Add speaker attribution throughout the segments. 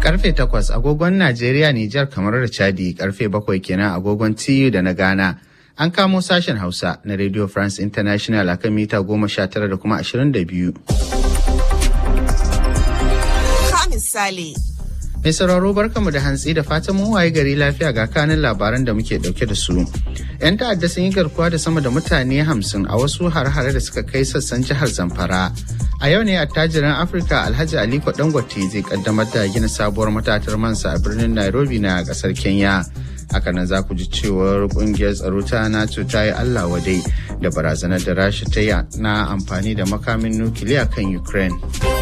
Speaker 1: Karfe takwas agogon Najeriya, Nijar kamar da Chadi karfe bakwai kenan agogon TU da na Ghana. An kamo sashen Hausa na Radio France International akan mita goma sha tara da kuma ashirin da biyu.
Speaker 2: misali.
Speaker 1: Mai sauraro barkamu da hantsi da fatan mun waye gari lafiya ga kanin labaran da muke dauke da su. 'Yan ta'adda sun yi garkuwa da sama da mutane hamsin a wasu har-hare da suka kai sassan jihar Zamfara. A yau ne attajirin Afirka Alhaji Aliko Dangote zai kaddamar da gina sabuwar matatar mansa a birnin Nairobi na kasar Kenya. Hakanan za ku ji cewar kungiyar tsaro ta NATO ta yi Allah wadai da barazanar da Rasha ta yi na amfani da makamin nukiliya kan Ukraine.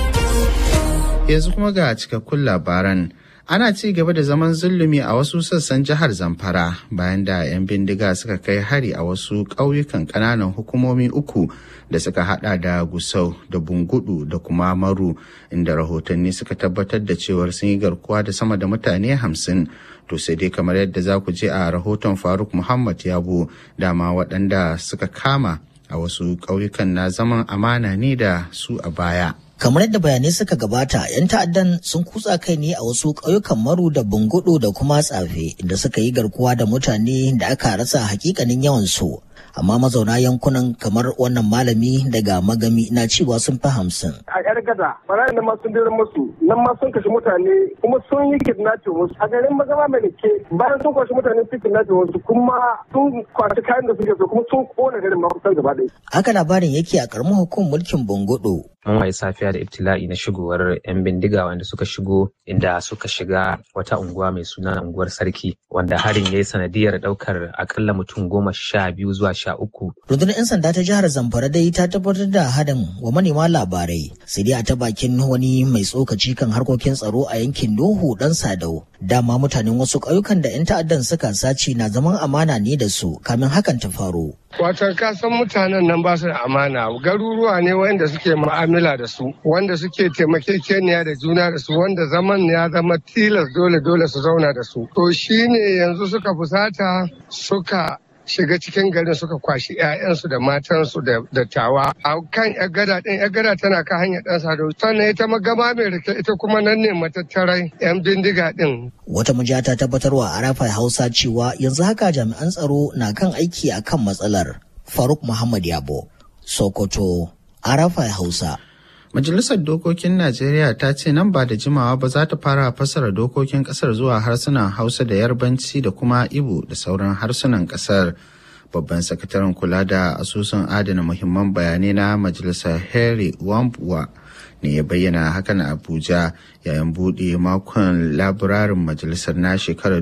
Speaker 1: yanzu kuma ga cikakkun labaran ana ci gaba da zaman zulumi a wasu sassan jihar zamfara bayan da 'yan bindiga suka kai hari a wasu ƙauyukan ƙananan hukumomi uku da suka hada da gusau da bungudu da kuma maru inda rahotanni suka tabbatar da cewar sun yi garkuwa da sama da mutane hamsin to sai dai kamar yadda za ku je a rahoton faruk muhammad yabo dama waɗanda suka kama a wasu ƙauyukan na zaman amana ne da su a baya
Speaker 3: kamar yadda bayanai suka gabata 'yan ta'addan sun kutsa kai ne a wasu ƙauyukan maru da bungudu da kuma tsafe inda suka yi garkuwa da mutane da aka rasa hakikanin yawan su amma mazauna yankunan kamar wannan malami daga magami na cewa sun fi hamsin.
Speaker 4: A yar gada, barayin nan ma sun dira musu, nan ma sun kashe mutane kuma sun yi kidnapping wasu. A garin magama mai ke bayan sun kwashe mutane sun kidnapping wasu kuma sun kwashi kayan da suke so kuma sun kona garin ma kusan gaba ɗaya.
Speaker 3: Haka labarin yake a karamin hukumar mulkin Bungudu.
Speaker 5: mun waye safiya da ibtila'i na shigowar 'yan bindiga wanda suka shigo inda suka shiga wata unguwa mai suna unguwar sarki wanda harin ya yi sanadiyar daukar akalla mutum goma sha biyu zuwa sha uku.
Speaker 3: rundunar 'yan sanda ta jihar zamfara dai ta tabbatar da hadin wa manema labarai sai dai a ta bakin wani mai tsokaci kan harkokin tsaro a yankin nuhu dan sadau dama mutanen wasu ƙauyukan da 'yan ta'addan suka sace na zaman amana ne da su kamin hakan ta faru.
Speaker 4: Wato kasan mutanen nan ba su da amana garuruwa ne wanda suke mu'amala da su wanda suke taimakekeniya da juna da su wanda zaman ya zama tilas dole dole su zauna da su. To shine yanzu suka fusata suka shiga cikin garin suka kwashi 'ya'yansu da matansu da dattawa a kan gada din gada tana kan hanyar dan sado sannan ita magama mai rike ita kuma nan ne matattarai 'yan bindiga din
Speaker 3: wata mujiya ta tabbatarwa a rafa hausa cewa yanzu haka jami'an tsaro na kan aiki a kan matsalar faruk muhammad yabo sokoto a rafa hausa
Speaker 1: Majalisar Dokokin Najeriya ta ce nan ba da jimawa ba za ta fara fassara dokokin kasar zuwa harsunan Hausa da Yarbanci da kuma Ibo da sauran harsunan kasar. Babban sakataren kula da asusun adana muhimman bayanai na Majalisar Harry Wambua ne ya bayyana hakan a Abuja yayin buɗe makon laburarin majalisar na shekarar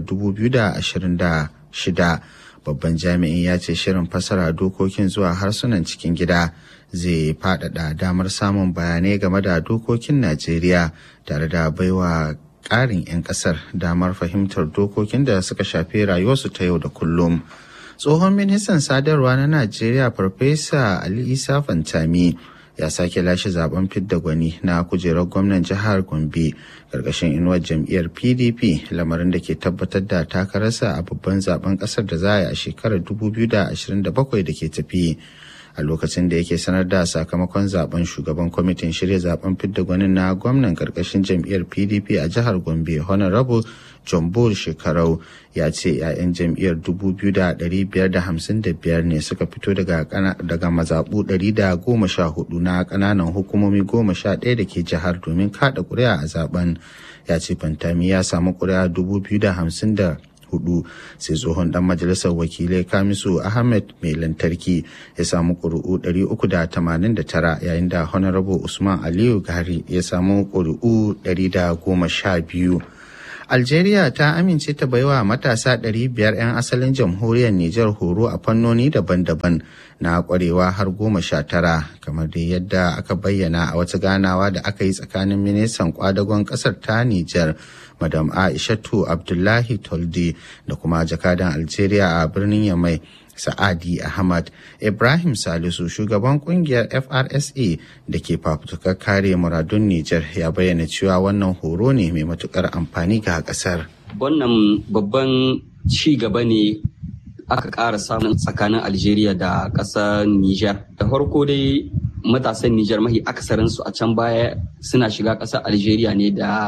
Speaker 1: 2026. Babban jami'in ya ce shirin fassara dokokin zuwa harsunan cikin gida. zai faɗaɗa damar samun bayanai game da dokokin Najeriya tare da baiwa ƙarin 'yan ƙasar damar fahimtar dokokin da suka shafi rayuwarsu ta yau da kullum. Tsohon ministan sadarwa na Najeriya Farfesa Ali Isa Fantami ya sake lashe zaben fidda gwani na kujerar gwamnan jihar Gombe karkashin inuwar jam'iyyar PDP lamarin da ke tabbatar da takararsa a babban zaben ƙasar da za a yi a shekarar 2027 da ke tafi. a lokacin da yake sanar da sakamakon zaben shugaban kwamitin shirya zaben fidda gwanin na gwamnan karkashin jam'iyyar pdp a jihar gombe honorable john bull shekarau ya ce 'ya'yan jam'iyyar 2,555 ne suka fito daga mazaɓu 114 na ƙananan hukumomi 11 da ke jihar domin kada ƙuri'a a zaben ya ce fantami ya samu ƙuri'a 2,050 hudu sai tsohon dan majalisar wakilai kamisu ahmed mai lantarki ya samu ƙuri'u 389 yayin da honorable usman aliyu gari ya samu ƙuri'u 112 Algeria ta amince ta baiwa matasa 500 'yan asalin jamhuriyar Nijar horo a fannoni daban-daban na kwarewa har goma sha tara kamar da yadda aka bayyana a wata ganawa da aka yi tsakanin ministan kwadagon kasar ta Nijar Madam Aishatu Abdullahi Toldi da kuma jakadan Algeria a birnin Yamai Sa'adi Ahmad Ibrahim Salisu shugaban kungiyar FRSA da ke fafutukar kare muradun Nijar ya bayyana cewa wannan horo ne mai matukar amfani ga kasar.
Speaker 6: Wannan babban ci gaba ne aka ƙara samun tsakanin Algeria da ƙasar Nijar. Da farko dai matasan Nijar mahi akasarinsu a can baya suna shiga ƙasar Algeria ne da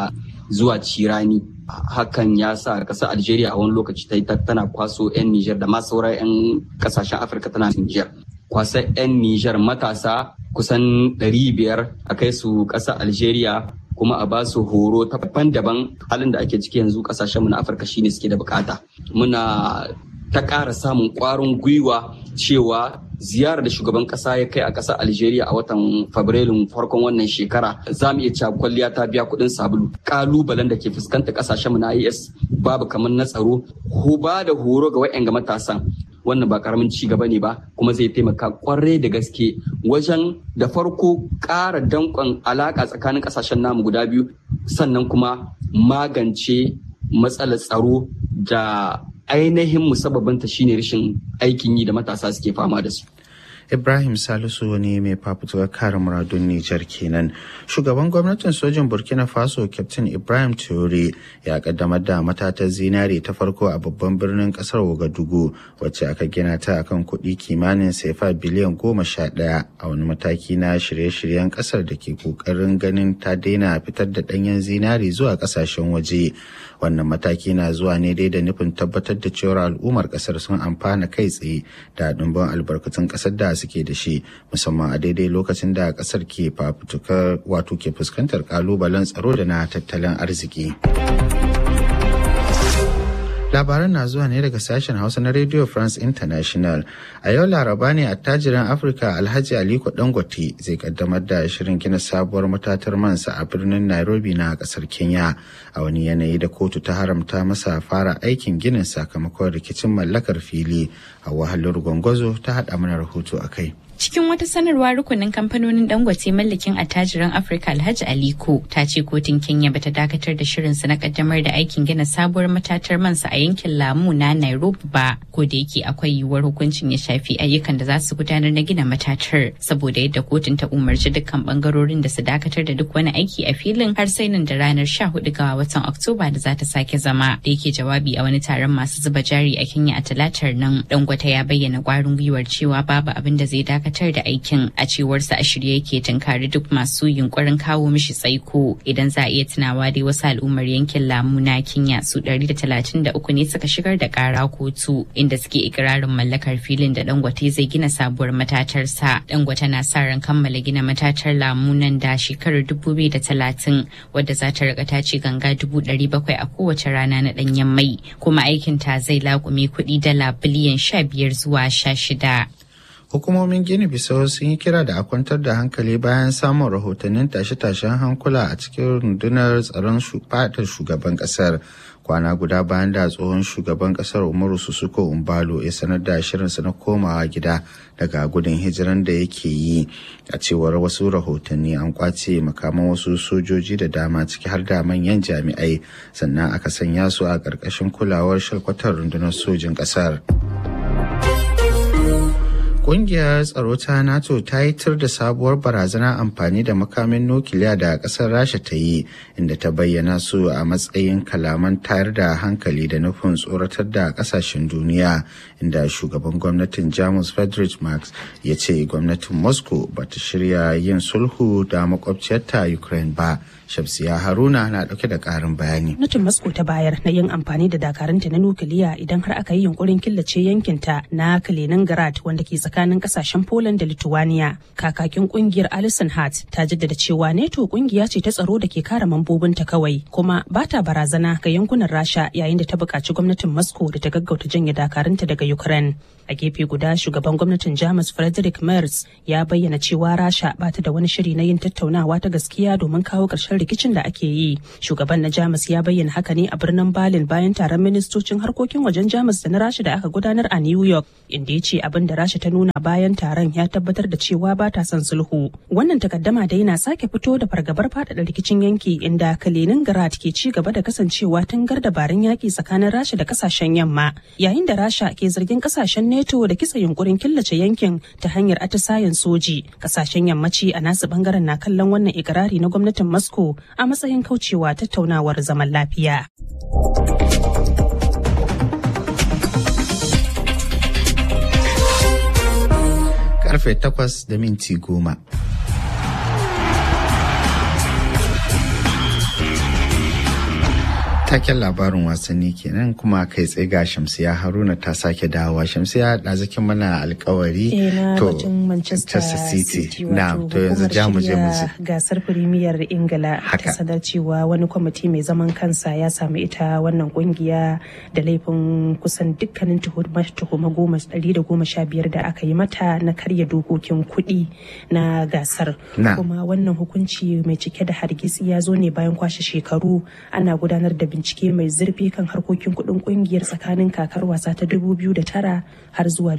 Speaker 6: zuwa cirani hakan ya sa ƙasar algeria a wani lokaci ta yi tana kwaso 'yan niger da ma sauran 'yan ƙasashen afirka tana niger kwasa 'yan niger matasa kusan 500 a kai su ƙasar algeria kuma a ba su horo ta daban halin da ake ciki yanzu kasashenmu na afirka shine suke da bukata muna ta ƙara samun ƙwarin gwiwa cewa ziyarar da shugaban ƙasa ya kai a ƙasar algeria a watan fabrilun farkon wannan shekara za mu iya cewa kwalliya ta biya kuɗin sabulu ƙalubalen da ke fuskantar ƙasashenmu na is babu kamar na tsaro ko ba da horo ga wa'yan ga matasan wannan ba karamin ci gaba ne ba kuma zai taimaka kwarai da gaske wajen da farko ƙara danƙon alaƙa tsakanin ƙasashen namu guda biyu sannan kuma magance matsalar tsaro da ainihin musabbabinta shine rashin aikin yi da matasa suke fama da su.
Speaker 1: Ibrahim Salisu ne mai fafutukar kare muradun Nijar kenan. Shugaban gwamnatin sojin Burkina Faso Captain Ibrahim Traore ya kaddamar da matatar zinare ta farko a babban birnin kasar Ouagadougou wacce aka gina ta akan kuɗi kimanin sefa biliyan goma sha ɗaya a wani mataki na shirye-shiryen kasar da ke ƙoƙarin ganin ta daina fitar da ɗanyen zinare zuwa ƙasashen waje. Wannan mataki na zuwa ne dai da nufin tabbatar da cewar al'ummar ƙasar sun amfana kai tsaye da ɗumbin albarkatun ƙasar da suke da shi musamman a daidai lokacin da kasar ke fafutukar wato ke fuskantar kalubalen tsaro da na tattalin arziki. labaran na zuwa ne daga sashen hausa na radio france international a yau laraba ne attajirin afirka alhaji aliko dangote zai kaddamar da shirin gina sabuwar matatar mansa a birnin nairobi na kasar kenya a wani yanayi da kotu ta haramta masa fara aikin ginin sakamakon rikicin mallakar fili a wahalar gwangwazo ta haɗa mana rahoto a kai
Speaker 7: Cikin wata sanarwa rukunin kamfanonin Dangote mallakin attajiran Afirka Alhaji Aliko ta ce kotun Kenya bata dakatar da shirinsa na kaddamar da aikin gina sabuwar matatar mansa a yankin Lamu na Nairobi ba, ko da yake akwai yiwuwar hukuncin ya shafi ayyukan da za su gudanar na gina matatar saboda yadda kotun ta umarci dukkan bangarorin da su dakatar da duk wani aiki a filin har sai nan da ranar 14 ga watan Oktoba da za ta sake zama. Da yake jawabi a wani taron masu zuba jari a Kenya a talatar nan, Dangote ya bayyana kwarin gwiwar cewa babu abin da zai dakatar dakatar da aikin a cewarsa a shirye yake tunkari duk masu yunkurin kawo mishi tsaiko idan za a iya tunawa dai wasu al'ummar yankin lamu na kenya su 133 ne suka shigar da kara kotu inda suke ikirarin mallakar filin da dangote zai gina sabuwar matatarsa dangote na sa ran kammala gina matatar lamu nan da shekarar 2030 wadda za ta rika tace ganga 700 a kowace rana na danyen mai kuma aikin ta zai laƙume kuɗi dala biliyan 15 zuwa 16
Speaker 1: hukumomin gini bisau sun yi kira da a kwantar da hankali bayan samun rahotannin tashe-tashen hankula a cikin rundunar tsaron fadar shugaban kasar kwana guda bayan da tsohon shugaban kasar umaru susuko umbalo ya sanar da shirinsa na komawa gida daga gudun hijiran da yake yi a cewar wasu rahotanni an kwace makaman wasu sojoji da dama ciki har da manyan jami'ai sannan aka sanya su a ƙarƙashin kulawar shalkwatar rundunar sojin ƙasar. Ƙungiyar tsaro ta NATO ta yi tir da sabuwar barazana amfani da makamin nukiliya da ƙasar Rasha ta yi inda ta bayyana su a matsayin kalaman tayar da hankali da nufin tsoratar da ƙasashen duniya inda shugaban gwamnatin Jamus Friedrich Marx ya ce gwamnatin Moscow ba ta shirya yin sulhu da makwabciyarta Ukraine ba. Shamsiya Haruna na ɗauke da ƙarin bayani.
Speaker 8: Gwamnatin Moscow ta bayar na yin amfani da dakarunta na nukiliya idan har aka yi yunkurin killace yankinta na Kaliningrad wanda ke tsakanin kasashen Poland da Lithuania. Kakakin kungiyar Alison Hart ta jaddada cewa NATO kungiya ce ta tsaro da ke kare mambobinta kawai kuma ba ta barazana ga yankunan Rasha yayin da ta buƙaci gwamnatin Moscow da ta gaggauta janye dakarunta daga Ukraine. A gefe guda shugaban gwamnatin Jamus Frederick Merz ya bayyana cewa Rasha ba ta da wani shiri na yin tattaunawa ta gaskiya domin kawo ƙarshen rikicin da ake yi. Shugaban na Jamus ya bayyana haka ne a birnin Berlin bayan taron ministocin harkokin wajen Jamus da na Rasha da aka gudanar a New York, inda ya ce abin da Rasha ta nuna bayan taron ya tabbatar da cewa ba ta son sulhu. Wannan takaddama dai na sake fito da fargabar faɗaɗa rikicin yanki inda Kaliningrad ke ci gaba da kasancewa tangar dabarun yaƙi tsakanin Rasha da kasashen yamma, yayin da Rasha ke zargin kasashen NATO da kitsa yunkurin killace yankin ta hanyar atisayen soji. Kasashen yammaci a nasu bangaren na kallon wannan ikirari na gwamnatin Moscow a matsayin kaucewa tattaunawar zaman lafiya.
Speaker 1: Karfe takwas da minti goma. Taken labarin wasanni kenan kuma kai tsaye ga Shamsiya Haruna ta sake dawowa. Shamsiya ɗazikin mana alkawari.
Speaker 8: Eh na batun Manchester City
Speaker 1: Na to yanzu ja mu je mu ji.
Speaker 8: gasar Firimiyar Ingila ta
Speaker 1: Haka.
Speaker 8: sanar cewa wani kwamiti mai zaman kansa ya samu ita wannan kungiya da laifin kusan dukkanin tuhuma goma ɗari da goma sha biyar da aka yi mata na karya dokokin kuɗi na gasar.
Speaker 1: Na.
Speaker 8: Kuma wannan hukunci mai cike da hargitsi ya zo ne bayan kwashe shekaru ana gudanar da bincike mai zurfi kan harkokin kuɗin kungiyar tsakanin kakar wasa ta 2009 har zuwa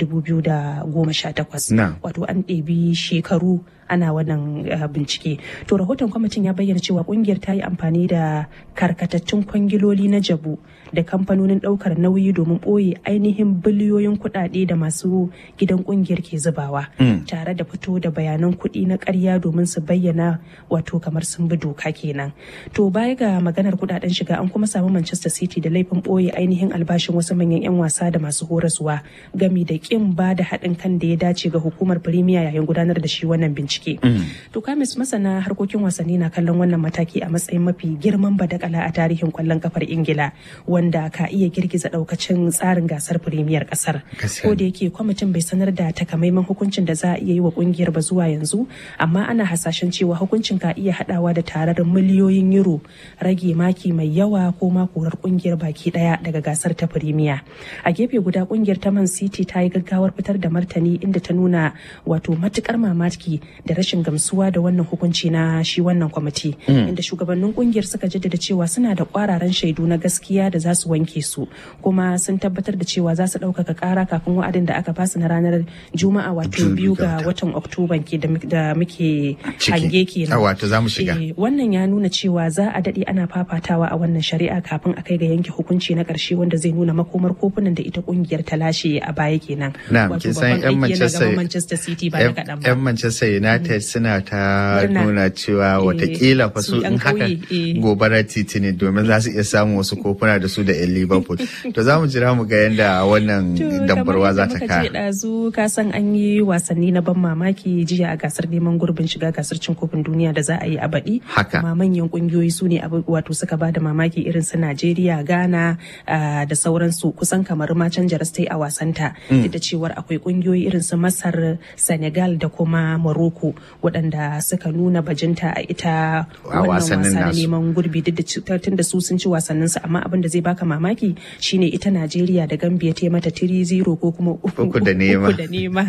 Speaker 8: 2018.
Speaker 1: Na.
Speaker 8: Wato an ɗebi shekaru ana wannan uh, bincike. To rahoton kwamitin ya bayyana cewa kungiyar ta yi amfani da karkatattun kwangiloli na jabu da kamfanonin ɗaukar nauyi domin ɓoye ainihin biliyoyin kuɗaɗe da masu gidan kungiyar ke zubawa. Tare da fito da bayanan kuɗi na ƙarya domin su bayyana wato kamar sun bi doka kenan. To baya ga maganar kuɗaɗen shiga an kuma samu Manchester City da laifin ɓoye ainihin albashin wasu manyan 'yan wasa da masu horaswa gami da ƙin ba da haɗin kan da ya dace ga hukumar Premier yayin gudanar da shi wannan bincike. To kamis masana harkokin wasanni na kallon wannan mataki a matsayin mafi girman badakala a tarihin kwallon kafar Ingila wanda ka iya girgiza daukacin tsarin gasar Premier kasar.
Speaker 1: Gaskiya
Speaker 8: Ko da yake kwamitin bai sanar da takamaiman hukuncin da za a iya yi wa kungiyar ba zuwa yanzu amma ana hasashen cewa hukuncin ka iya hadawa da tarar miliyoyin euro rage maki mai yawa ko ma korar kungiyar baki daya daga gasar ta Premier. A gefe guda kungiyar ta Man City ta yi gaggawar fitar da martani inda ta nuna wato matukar mamaki da rashin gamsuwa da wannan hukunci na shi wannan kwamiti inda shugabannin kungiyar suka jaddada cewa suna da kwararan shaidu na gaskiya da za su wanke su kuma sun tabbatar da cewa za su ɗaukaka ƙara kafin wa'adin da aka basu na ranar juma'a wato
Speaker 1: Biyu
Speaker 8: biyu
Speaker 1: ga
Speaker 8: ga watan oktoban ke da mu- da muke
Speaker 1: Ciki.
Speaker 8: hange kenan
Speaker 1: Ah, wato za mu shiga.
Speaker 8: Eh, wannan ya nuna cewa za a daɗe ana fafatawa a wannan shari'a kafin a kai ga yanke hukunci na ƙarshe wanda zai nuna makomar kofunan da ita kungiyar ta lashe a baya kenan
Speaker 1: Na
Speaker 8: wato
Speaker 1: kin san
Speaker 8: babban
Speaker 1: 'yan
Speaker 8: aiki yana
Speaker 1: Manchester
Speaker 8: gaban Manchester City ba da kaɗan ba
Speaker 1: 'yan Manchester United suna ta
Speaker 8: Murna.
Speaker 1: nuna cewa
Speaker 8: Eh,
Speaker 1: watakila fa
Speaker 8: su
Speaker 1: su in
Speaker 8: 'yan
Speaker 1: haka
Speaker 8: ƙauye, eh.
Speaker 1: gobarar titi ne domin za su iya samun wasu kofuna da su da 'yan Liverpool. To za mu jira mu ga yadda wannan
Speaker 8: To,
Speaker 1: dambarwa za ta
Speaker 8: kamar yadda
Speaker 1: ka.
Speaker 8: muka ce ɗazu ka san an yi wasanni na ban mamaki jiya a gasar neman gurbin shiga gasar cin kofin duniya da za a yi a baɗi.
Speaker 1: Haka.
Speaker 8: Kuma manyan ƙungiyoyi su ne abu- wato suka ba da mamaki irin su Najeriya, Ghana ah, da sauransu kusan kamar ma canja ta yi a wasanta. Duk da cewar akwai ƙungiyoyi irin su Masar, Senegal da kuma Morocco waɗanda suka nuna bajinta a ita
Speaker 1: A
Speaker 8: wannan
Speaker 1: wasannin
Speaker 8: wasa na
Speaker 1: nasu.
Speaker 8: neman gurbi duk da ci- tun da su sun ci wasannin su amma abin da zai baka mamaki shine ita Najeriya da Gambia ta yi mata 3-0 ko kuma
Speaker 1: Uku da nema.
Speaker 8: uku da nema.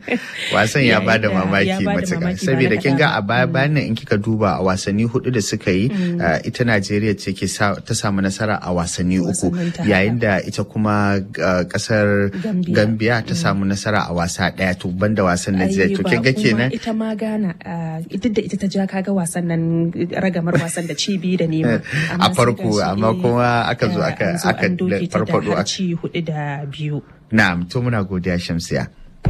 Speaker 1: Wasan ya
Speaker 8: Yayin
Speaker 1: bada
Speaker 8: da-
Speaker 1: mamaki
Speaker 8: ya bada
Speaker 1: matuƙa.
Speaker 8: mamaki ba
Speaker 1: Saboda
Speaker 8: na
Speaker 1: kin ga
Speaker 8: kaɗan
Speaker 1: a baya bayan nan in kika duba a wasanni hudu da suka yi uh, ita Najeriya ce ke sa- ta samu nasara a wasanni uku
Speaker 8: Wasannin ta
Speaker 1: yayin da ita kuma uh, kasar
Speaker 8: Gambia.
Speaker 1: Gambia ta samu nasara a wasa daya to banda wasan na jiya
Speaker 8: Ai,
Speaker 1: to
Speaker 8: ba
Speaker 1: kin ga
Speaker 8: kuma
Speaker 1: kenan
Speaker 8: ita ma Ghana ah, duk da ita ta ja kaga wasan nan ragamar wasan da ci biyu da nema Amma
Speaker 1: A
Speaker 8: sai
Speaker 1: farko,
Speaker 8: gashi,
Speaker 1: amma
Speaker 8: eh,
Speaker 1: kuma aka zo
Speaker 8: ah,
Speaker 1: aka-
Speaker 8: an zo
Speaker 1: aka
Speaker 8: an doke ta da
Speaker 1: farfado
Speaker 8: har
Speaker 1: aka-
Speaker 8: ci hudu da biyu
Speaker 1: na'am to muna godiya Shamsiya.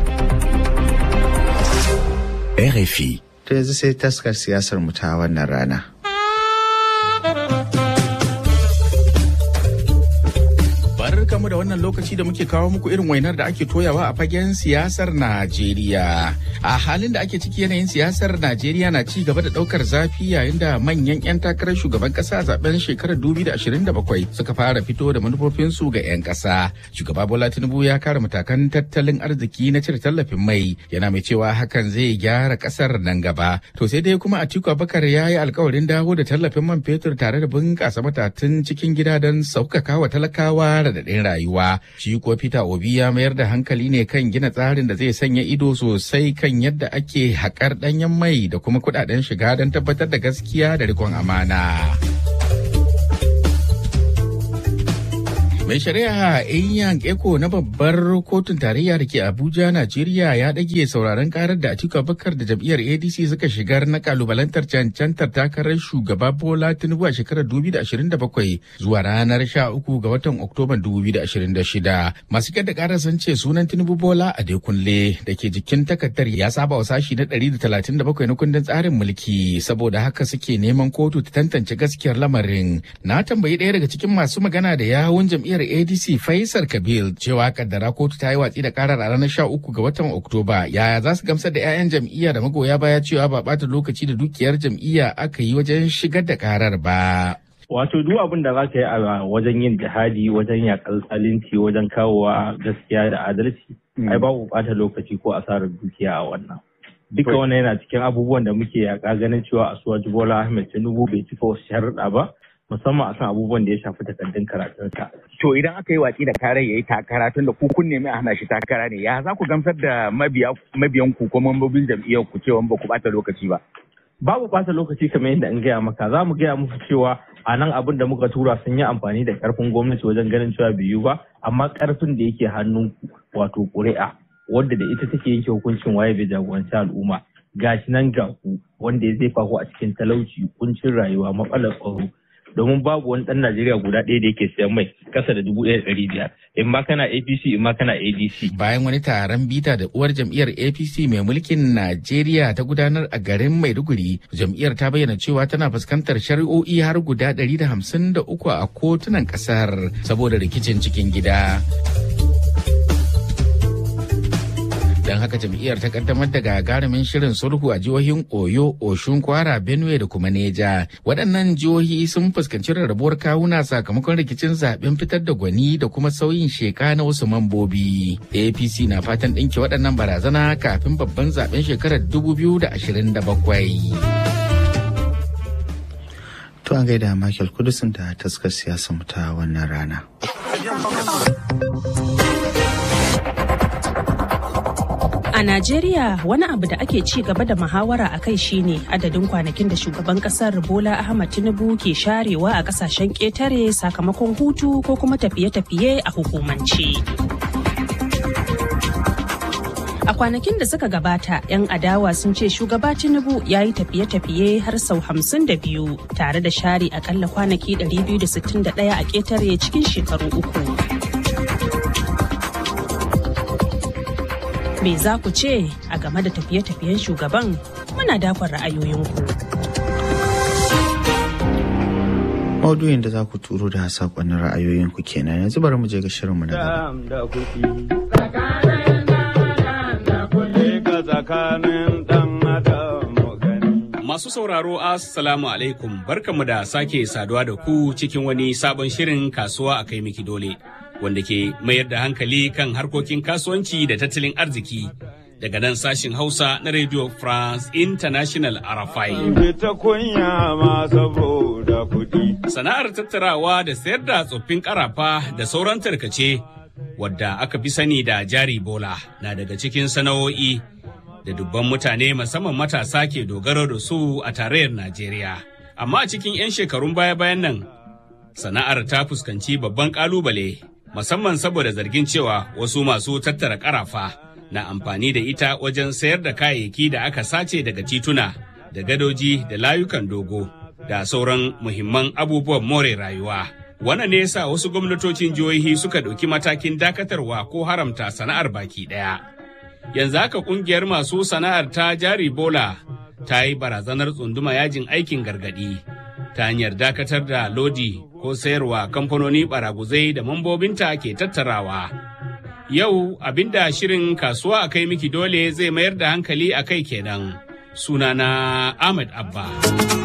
Speaker 9: RFI.
Speaker 1: To yanzu sai taskar siyasar mu ta wannan rana.
Speaker 9: Barkamu da wannan lokaci da muke kawo muku irin wainar da ake toyawa a fagen siyasar Najeriya. A halin da ake ciki yanayin siyasar Najeriya na ci gaba da daukar zafi yayin da manyan 'yan takarar shugaban kasa a zaben shekarar 2027 suka fara fito da manufofinsu ga 'yan kasa. Shugaba Bola Tinubu ya kare matakan tattalin arziki na cire tallafin mai yana mai cewa hakan zai gyara kasar nan gaba. To sai dai kuma Atiku Abubakar ya yi alkawarin dawo da tallafin man fetur tare da bunƙasa matatun cikin gida don sauƙaƙa wa talakawa radadin rayuwa. Shi kuwa Peter Obi ya mayar da hankali ne kan gina tsarin da zai sanya ido sosai kan yadda ake haƙar ɗanyen mai da kuma kuɗaɗen shiga don tabbatar da gaskiya da rikon amana. Mai shari'a Inyang Eko na babbar kotun tarayya da ke Abuja, Najeriya ya ɗage sauraron karar da Atiku Abubakar da jam'iyyar ADC suka shigar na kalubalantar cancantar takarar shugaba Bola Tinubu a shekarar 2027 zuwa ranar 13 ga watan Oktoban 2026. Masu da karar sun ce sunan Tinubu Bola a Dekunle da ke jikin takardar ya saba wa sashi na 137 na kundin tsarin mulki saboda haka suke neman kotu ta tantance gaskiyar lamarin. Na tambayi ɗaya daga cikin masu magana da yawun jam'iyyar ADC Faisal Kabil cewa kaddara kotu ta yi watsi da karar a ranar 13 ga watan Oktoba yaya za su gamsar da 'ya'yan jam'iyya da magoya baya cewa ba ɓata lokaci da dukiyar jam'iyya aka yi wajen shigar da karar ba.
Speaker 10: Wato duk abin da za ka yi a wajen yin jihadi wajen yakar zalunci wajen kawowa gaskiya da adalci ai babu ɓata lokaci ko asarar dukiya a wannan. Duka wannan yana cikin abubuwan da muke yaƙa ganin cewa Asuwaji Bola Ahmed Tinubu bai cika wasu sharuɗa ba musamman akan abubuwan da ya shafi takardun karatunsa.
Speaker 11: To idan aka yi watsi da kare ya yi takara tun da ku kun nemi a hana shi takara ne ya za ku gamsar da mabiyan ku ko mambobin jam'iyyar ku cewa ba ku ɓata lokaci ba.
Speaker 10: Babu ɓata lokaci kamar yadda in gaya maka za mu gaya musu cewa a nan abin da muka tura sun yi amfani da karfin gwamnati wajen ganin cewa biyu ba amma karfin da yake hannun wato ƙuri'a wadda da ita take yanke hukuncin waye bai jagoranci al'umma gashi nan ga ku wanda ya zai ku a cikin talauci kuncin rayuwa matsalar tsaro domin babu wani ɗan Najeriya guda ɗaya da yake sayan mai kasa da dubu ɗaya ɗari biyar in ma kana APC in ma kana ADC.
Speaker 9: Bayan wani taron bita da uwar jam'iyyar APC mai mulkin Najeriya ta gudanar a garin Maiduguri, jam'iyyar ta bayyana cewa tana fuskantar shari'o'i har guda ɗari da hamsin da uku a kotunan ƙasar saboda rikicin cikin gida. don haka jam'iyyar ta kaddamar da gagarumin shirin sulhu a jihohin oyo oshun kwara benue da kuma neja waɗannan jihohi sun fuskanci rarrabuwar kawuna sakamakon rikicin zaben fitar da gwani da kuma sauyin sheka na wasu mambobi apc na fatan ɗinke waɗannan barazana kafin babban zaben shekarar 2027
Speaker 1: To an gaida Michael Kudusin da taskar siyasa ta wannan rana.
Speaker 8: A Najeriya wani abu da ake ci gaba da muhawara a kai shine adadin kwanakin da shugaban kasar Bola Ahmad Tinubu ke sharewa a kasashen ƙetare sakamakon hutu ko kuma tafiye-tafiye a hukumance. A kwanakin da suka gabata, 'yan adawa sun ce shugaba Tinubu ya yi tafiye-tafiye har sau hamsin da biyu tare da share akalla kwanaki 261 a ƙetare cikin shekaru uku. Me za ku ce a game da tafiye-tafiyen shugaban? Muna dakon ra'ayoyinku.
Speaker 1: Maudu'in da za ku turo da saƙonnin ra'ayoyinku kenan yanzu bari mu je ga shirinmu na gaba.
Speaker 12: Masu sauraro Assalamu alaikum barkamu da sake saduwa da ku cikin wani sabon shirin kasuwa a kai miki dole wanda ke mayar da hankali kan harkokin kasuwanci da tattalin arziki daga nan sashin Hausa na Radio France International RFI. Sana'ar tattarawa da sayar da tsoffin karafa da sauran tarkace wadda aka fi sani da jari bola na daga cikin sana'o'i da dubban mutane musamman matasa ke dogaro da su a tarayyar Najeriya. Amma a cikin 'yan shekarun baya-bayan nan, sana'ar ta fuskanci babban kalubale, musamman saboda zargin cewa wasu masu tattara karafa na amfani da ita wajen sayar da kayayyaki da aka sace daga tituna, da gadoji, da layukan dogo, da sauran muhimman abubuwan more rayuwa. Wannan ne yasa wasu gwamnatocin jihohi suka ɗauki matakin dakatarwa ko haramta sana'ar baki ɗaya. yanzu haka kungiyar masu sana'ar ta jari bola ta yi barazanar tsunduma yajin aikin gargadi ta hanyar dakatar da lodi ko sayarwa kamfanoni baraguzai da mambobinta ke tattarawa yau abinda shirin kasuwa a kai miki dole zai mayar da hankali a kai kenan sunana ahmed abba